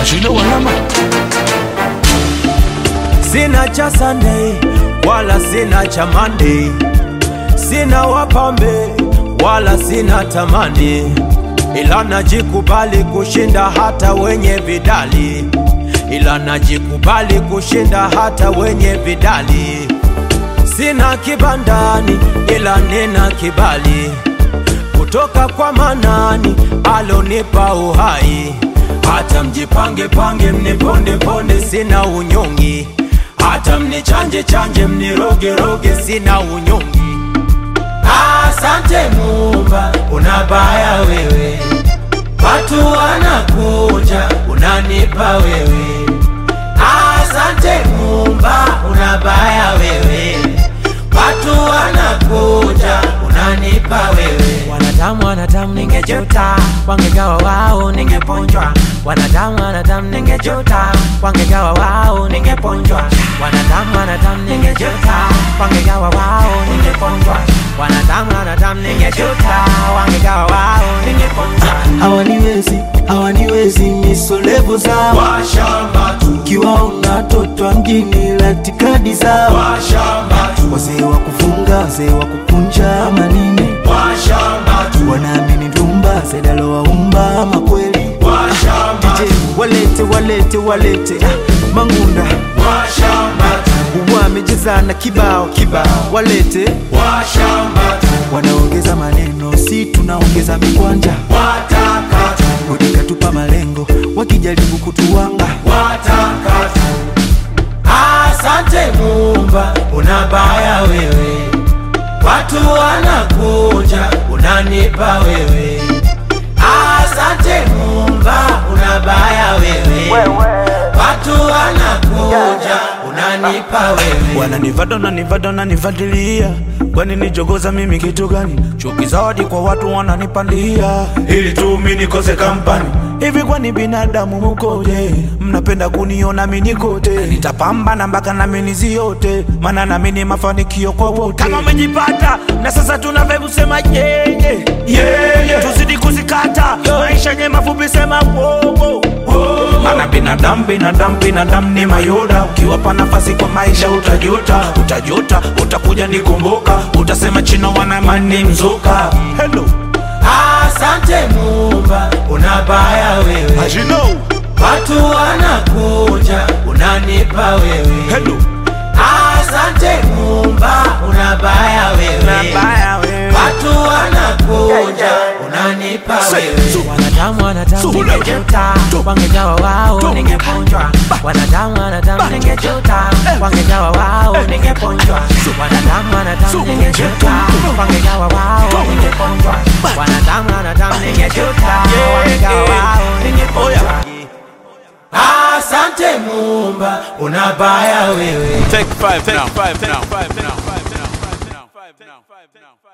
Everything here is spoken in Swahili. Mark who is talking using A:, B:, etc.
A: Ashino wanama
B: Sina cha Sunday wala sina cha Monday, sina wapambe wala sina tamani, ila najikubali kushinda hata wenye vidali, ila najikubali kushinda hata wenye vidali. Sina kibandani ila nina kibali kutoka kwa Manani alonipa uhai. Hata mjipange pange mniponde ponde, sina unyongi. Hata mnichanje chanje mniroge roge, sina unyongi. Asante Muumba, unabaya wewe, watu wanakuja, unanipa wewe. Asante Muumba, unabaya wewe, watu wanakuja, unanipa wewe. Wanadamu wanadamu, ningejuta wangegawa wao, ningeponjwa. Wanadamu wanadamu, ningejuta wangegawa wao, ningeponjwa. Wanadamu wanadamu, ningejuta wangegawa wao, ningeponjwa. Wanadamu wanadamu, ningejuta wangegawa wao, ningeponjwa.
C: hawaniwezi hawaniwezi misolevu zao
B: Washamba tu,
C: kiwaona totwa mjini latikadi zao
B: washamba tu,
C: wazee wa kufunga wazee wa kukunja manine
B: washamba tu,
C: wanaamini ndumba zedalowaumba ama kweli
B: washamba
C: DJ walete walete walete ah, mangunda
B: washamba tu,
C: wamejezana kibao kibao walete
B: washamba tu,
C: wanaongeza maneno si tunaongeza mikwanja
B: wataka tu,
C: Rudi katupa malengo wakijaribu kutuwanga
B: wataka tu. Asante Muumba, unabaya wewe, watu wanakuja, unanipa wewe. Asante Muumba, unabaya wewe, watu wanakuja, unanipa wewe.
A: wananivada nanivada nanivadilia kwani nijogoza mimi kitu gani chuki zawadi kwa watu wananipandia ili tu mi nikose kampani hivi kwani binadamu mukoje mnapenda kuniona mimi kote nitapambana mpaka nami niziote maana nami ni mafanikio kwa wote kama umejipata na sasa tunavyo kusema yeye yeye tuzidi kuzikata maisha yenye mafupi sema wowo maana binadamu binadamu binadamu ni mayoda ukiwapa nafasi kwa maisha utajuta utajuta utakuja nikumbuka utasema chino wanamani mzuka hello
B: Asante Muumba, unabaya wewe,
A: Ajino.
B: watu wanakuja, unanipa wewe.
A: hello
B: Asante Muumba, unabaya wewe,
A: Unabaya wewe.
B: watu wanakuja, unanipa
A: Say,
B: wewe.
A: so-
B: Wanadamu wanadamu,
A: so-
B: ningejuta
A: to-
B: wangejawa wao,
A: to-
B: ningeponjwa. Wanadamu wanadamu, ningejuta wangejawa wao, ningeponjwa. Wanadamu wanadamu, ningejuta wangejawa wao, ningeponjwa. Wanadamu wanadamu, ningejuta wangejawa wao, ningeponjwa. Asante Muumba, unabaya wewe.
D: Take five now. Take five now. Five now. Five now. Five now. Five now. Five now.